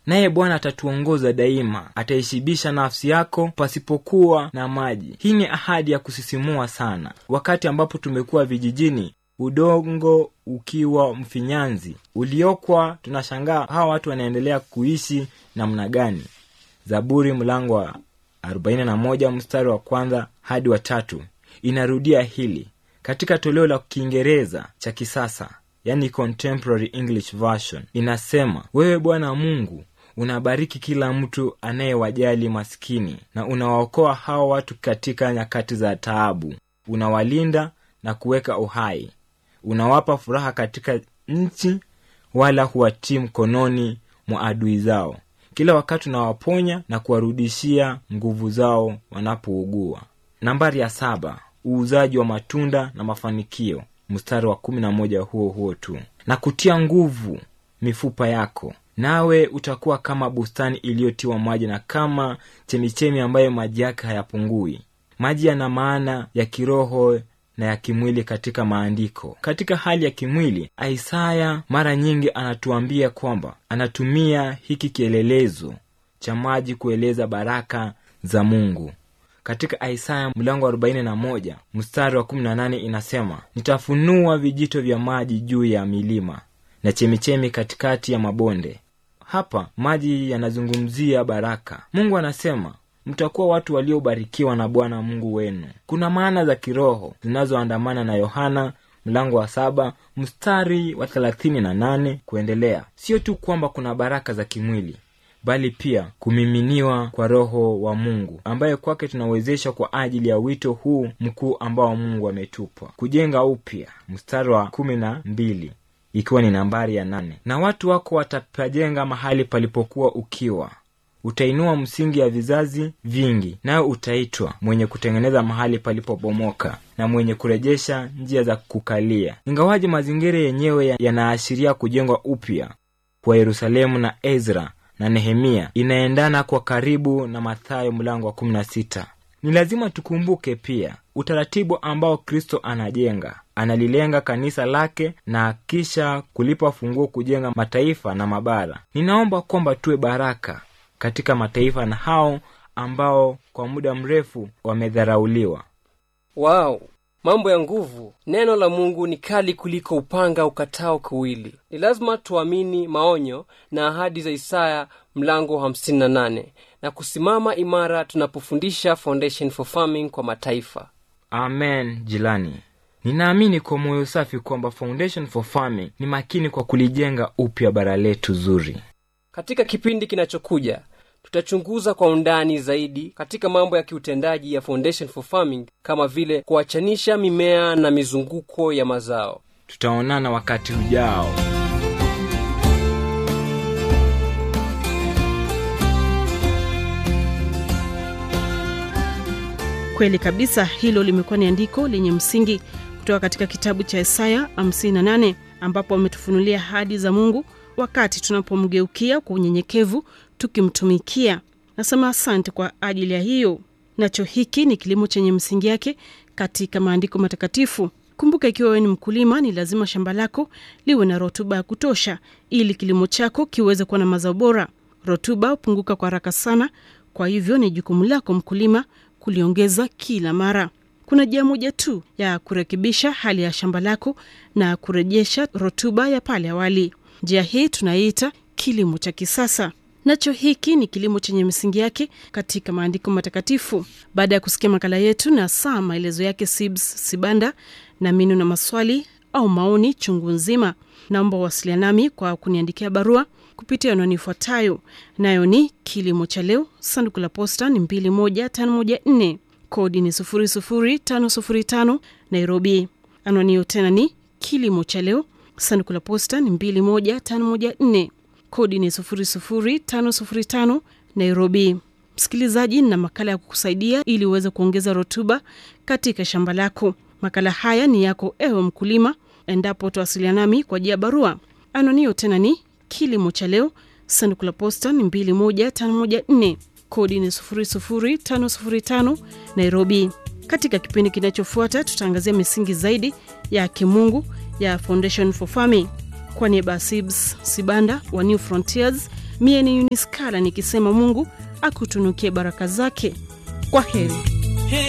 naye bwana atatuongoza daima ataishibisha nafsi yako pasipokuwa na maji hii ni ahadi ya kusisimua sana wakati ambapo tumekuwa vijijini udongo ukiwa mfinyanzi uliokwa tunashangaa hawa watu wanaendelea kuishi namna gani zaburi mlango wa 41 mstari wa kwanza hadi wa tatu inarudia hili katika toleo la kiingereza cha kisasa yani contemporary english version inasema wewe bwana mungu unabariki kila mtu anayewajali maskini na unawaokoa hawa watu katika nyakati za taabu unawalinda na kuweka uhai unawapa furaha katika nchi wala huwatii mkononi mwa adui zao kila wakati unawaponya na kuwarudishia nguvu zao wanapougua nambari ya saba uuzaji wa matunda na mafanikio mstari wa kumi na moja huo huo tu na kutia nguvu mifupa yako nawe utakuwa kama bustani iliyotiwa maji na kama chemichemi ambayo maji yake hayapungui maji yana maana ya kiroho na ya kimwili katika maandiko katika hali ya kimwili isaya mara nyingi anatuambia kwamba anatumia hiki kielelezo cha maji kueleza baraka za mungu katika isaya mlango wa 41 mstari wa 18 inasema nitafunua vijito vya maji juu ya milima na chemichemi katikati ya mabonde hapa maji yanazungumzia baraka mungu anasema mtakuwa watu waliobarikiwa na bwana mungu wenu kuna maana za kiroho zinazoandamana na yohana mlango wa saba mstari wa thelathini na nane kuendelea sio tu kwamba kuna baraka za kimwili bali pia kumiminiwa kwa roho wa mungu ambaye kwake tunawezesha kwa ajili ya wito huu mkuu ambao mungu ametupa kujenga upya mstari wa kumi na mbili ikiwa ni nambari ya nane na watu wako watapajenga mahali palipokuwa ukiwa utainua msingi ya vizazi vingi nayo utaitwa mwenye kutengeneza mahali palipobomoka na mwenye kurejesha njia za kukalia ingawaji mazingira yenyewe yanaashiria kujengwa upya kwa yerusalemu na ezra na nehemia inaendana kwa karibu na mathayo mlango wa 16 ni lazima tukumbuke pia utaratibu ambao kristo anajenga analilenga kanisa lake na kisha kulipa funguo kujenga mataifa na mabara ninaomba kwamba tuwe baraka katika mataifa na hao ambao kwa muda mrefu wamedharauliwa wao mambo ya nguvu neno la mungu ni kali kuliko upanga ukatao kuwili ni lazima tuamini maonyo na ahadi za isaya mlango 58 na kusimama imara tunapofundisha foundation for farming kwa mataifa amen jilani ninaamini kwa moyo safi kwamba foundation for farming ni makini kwa kulijenga upya bara letu zuri katika kipindi kinachokuja tutachunguza kwa undani zaidi katika mambo ya kiutendaji ya foundation for farming kama vile kuachanisha mimea na mizunguko ya mazao tutaonana wakati ujao kweli kabisa hilo limekuwa ni andiko lenye msingi kutoka katika kitabu cha isaya 58 ambapo ametufunulia hadi za mungu wakati tunapomgeukia kwa unyenyekevu tukimtumikia nasema asante kwa ajili ya hiyo nacho hiki ni kilimo chenye msingi yake katika maandiko matakatifu kumbuka ikiwa wewe ni mkulima ni lazima shamba lako liwe na rotuba ya kutosha ili kilimo chako kiweze kuwa na mazao bora rotuba hupunguka kwa haraka sana kwa hivyo ni jukumu lako mkulima kuliongeza kila mara kuna njia moja tu ya kurekebisha hali ya shamba lako na kurejesha rotuba ya pale awali njia hii tunaiita kilimo cha kisasa nacho hiki ni kilimo chenye misingi yake katika maandiko matakatifu baada ya kusikia makala yetu na saa maelezo yake sibs sibanda na minu na maswali au maoni chungu nzima naomba uwasilia nami kwa kuniandikia barua kupitia anwani ifuatayo nayo ni kilimo cha leo sanduku la posta ni 21514 kodi ni 00505 nairobi anwani hiyo tena ni kilimo cha leo sanduku la posta ni 21514 kodi ni 00505 nairobi msikilizaji na makala ya kukusaidia ili uweze kuongeza rutuba katika shamba lako makala haya ni yako ewe mkulima endapo utawasiliana nami kwa jia barua anonio tena ni kilimo cha leo sanduku la posta ni 21514 kodi ni 00505 nairobi katika kipindi kinachofuata tutaangazia misingi zaidi ya kimungu ya foundation for farming kwa niaba ya sibs sibanda wa new frontiers mie ni uniskala nikisema mungu akutunukie baraka zake kwa heri